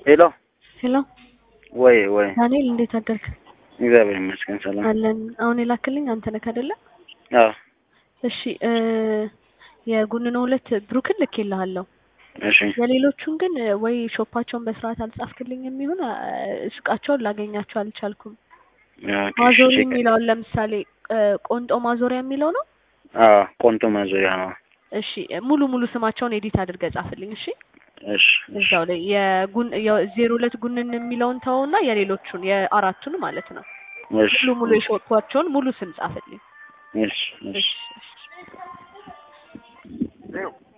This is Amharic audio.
ሄሎ ሄሎ ወይ ወይ ዳንኤል እንዴት አደርክ? እግዚአብሔር ይመስገን ሰላም። አለን። አሁን የላክልኝ አንተ ነህ አይደለ? አዎ እሺ እ የጉንኖ ሁለት ብሩክን ልኬልሃለሁ። እሺ የሌሎቹን ግን ወይ ሾፓቸውን በስርዓት አልጻፍክልኝ የሚሆን ሱቃቸውን ላገኛቸው አልቻልኩም። ኦኬ፣ ማዞሪ እሺ፣ የሚለውን ለምሳሌ እ ቆንጦ ማዞሪያ የሚለው ነው። አዎ ቆንቶ ማዞሪያ ነው። እሺ ሙሉ ሙሉ ስማቸውን ኤዲት አድርገህ ጻፍልኝ። እሺ እሺ እሺ እዛው ላይ የጉን የዜሮ ሁለት ጉንን የሚለውን ተውና የሌሎቹን የአራቱን ማለት ነው እሺ ሙሉ ሙሉ የሾፓቸውን ሙሉ ስም ጻፍልኝ። እሺ እሺ እሺ እሺ